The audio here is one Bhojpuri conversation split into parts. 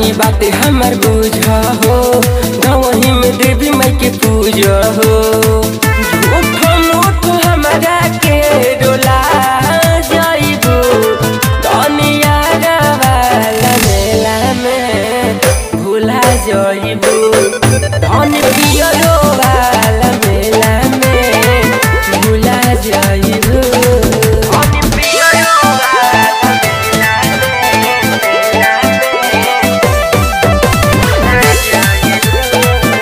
रानी बाते हमर बुझ हो गवही में देवी माई के पूजा हो झूठो मूठो हमरा के डोला जाइबू दुनिया वाला मेला में भूला जाइबू धन पियरो वाला मेला में भूला जाइबू धन पियरो वाला मेला में मेला में भूला जाइबू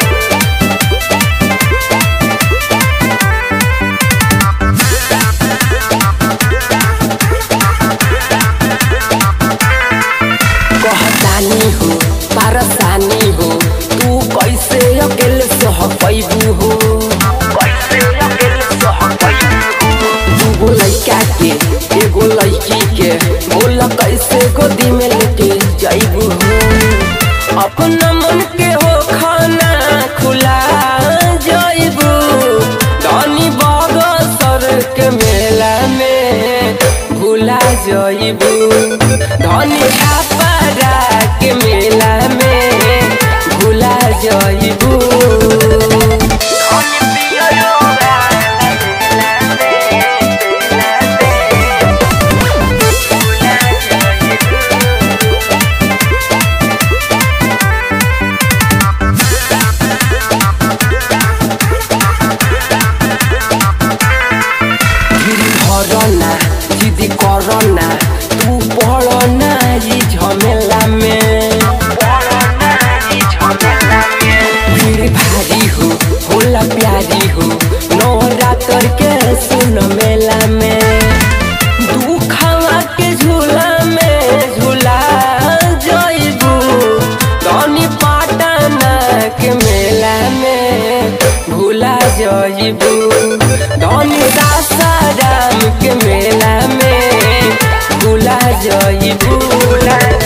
कहतानी हो पारसानी हो तू कैसे अकेले सह पैबू हो कैसे अकेले सह पैबू हो दूगो लइका के एगो लइकी के बोल कैसे गोदी में लेके जाइबू हो अपना मन के हो खाना खुला जाइबू दानी बगसर के मेला में भूला जाइबू धनी छापरा के मेला में भूला जाइबू धनी पियरो वाला मेला में, मेला में भूला जाइबू। गिरी धरना जिदी करना तू पड़ना ई झमेला में भीड़ भारी हो होला प्यारी हो नवरात्र के सुन मेला में दुखवा के झूला में झूला जइबू तनी पाटना के मेला में भूला जइबू धनी सासाराम के मेला में भूला जइबू